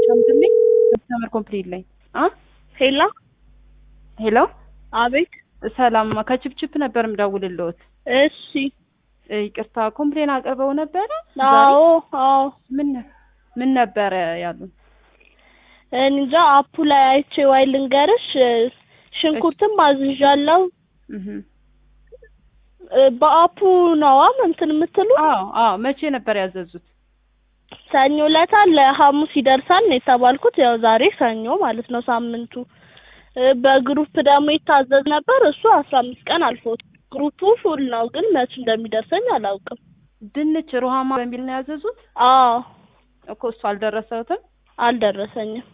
ጨምርልኝ ከስተመር ኮምፕሊት ላይ አ ሄላ ሄሎ አቤት። ሰላም ከችፕችፕ ነበር ምደውልልዎት። እሺ። ይቅርታ ኮምፕሌን አቅርበው ነበረ? አዎ አዎ። ምን ምን ነበረ ያሉን? እንጃ አፑ ላይ አይቼ ዋይ ልንገርሽ፣ ሽንኩርትም አዝዣለሁ። እህ በአፑ ነዋ እንትን የምትሉ? አዎ አዎ። መቼ ነበር ያዘዙት? ሰኞ ዕለት ለሐሙስ ይደርሳል ነው የተባልኩት። ያው ዛሬ ሰኞ ማለት ነው ሳምንቱ። በግሩፕ ደግሞ ይታዘዝ ነበር እሱ አስራ አምስት ቀን አልፎት። ግሩፑ ፉል ነው ግን መች እንደሚደርሰኝ አላውቅም። ድንች ሩሃማ በሚል ነው ያዘዙት? አዎ እኮ እሱ አልደረሰውትም። አልደረሰኝም።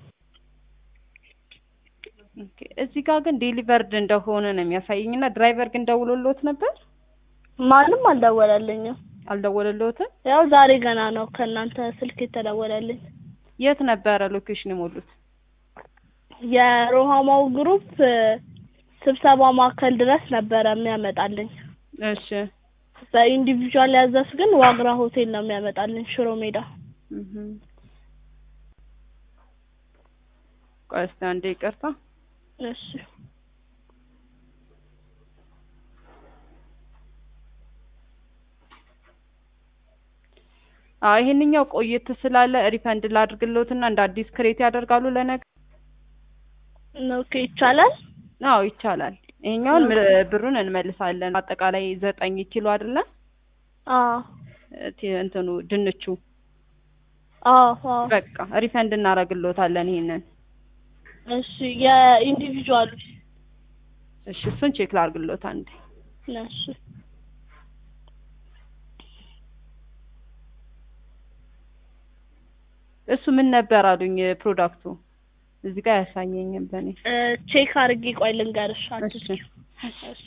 ኦኬ። እዚህ ጋር ግን ዴሊቨርድ እንደሆነ ነው የሚያሳየኝ እና ድራይቨር ግን ደውሎልዎት ነበር? ማንም አልደወለልኝም። አልደወለልዎትም? ያው ዛሬ ገና ነው ከእናንተ ስልክ የተደወለልኝ። የት ነበረ ሎኬሽን የሞሉት? የሮሃማው ግሩፕ ስብሰባ ማዕከል ድረስ ነበረ የሚያመጣልኝ። እሺ በኢንዲቪዥዋል ያዘዝ ግን ዋግራ ሆቴል ነው የሚያመጣልኝ ሽሮ ሜዳ። እህ ቆይ እስኪ አንዴ ይቅርታ። እሺ አዎ ይሄንኛው ቆየት ስላለ ሪፈንድ ላድርግልዎትና እንደ አዲስ ክሬት ያደርጋሉ ለነገ? ኦኬ ይቻላል። አዎ ይቻላል። ይሄኛውን ብሩን እንመልሳለን። አጠቃላይ ዘጠኝ ኪሎ አይደለ? አዎ ቲ- እንትኑ ድንቹ አዎ አዎ። በቃ ሪፈንድ እናደርግልዎታለን ይሄንን። እሺ የኢንዲቪዥዋሉ እሺ እሱን ቼክ ላድርግልዎት አንዴ። እሺ እሱ ምን ነበር አሉኝ ፕሮዳክቱ እዚህ ጋር አያሳየኝም በእኔ። እ ቼክ አድርጌ ቆይ ልንገርሽ። አትስጪ። እሺ እሺ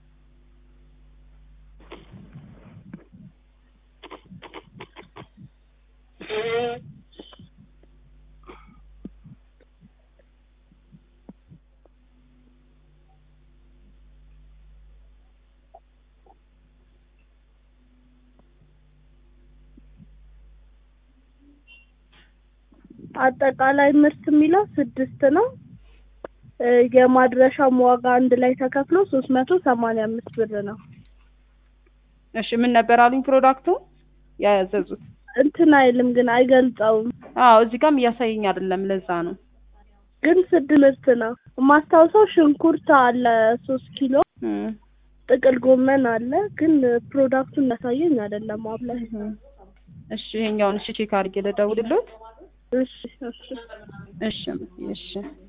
አጠቃላይ ምርት የሚለው ስድስት ነው። እ የማድረሻም ዋጋ አንድ ላይ ተከፍሎ ሶስት መቶ ሰማንያ አምስት ብር ነው። እሺ ምን ነበር አሉኝ ፕሮዳክቱ ያዘዙት? እንትን አይልም ግን አይገልጸውም። አዎ እዚህ ጋርም እያሳየኝ አይደለም ለዛ ነው። ግን ስድ ምርት ነው። የማስታውሰው ሽንኩርት አለ ሶስት ኪሎ እም ጥቅል ጎመን አለ ግን ፕሮዳክቱን እናሳየኝ አይደለም አብ ላይ። እሺ ይሄኛውን እሺ ቼክ አድርጌ ልደውልልዎት። እሺ እሺ እሺ እሺ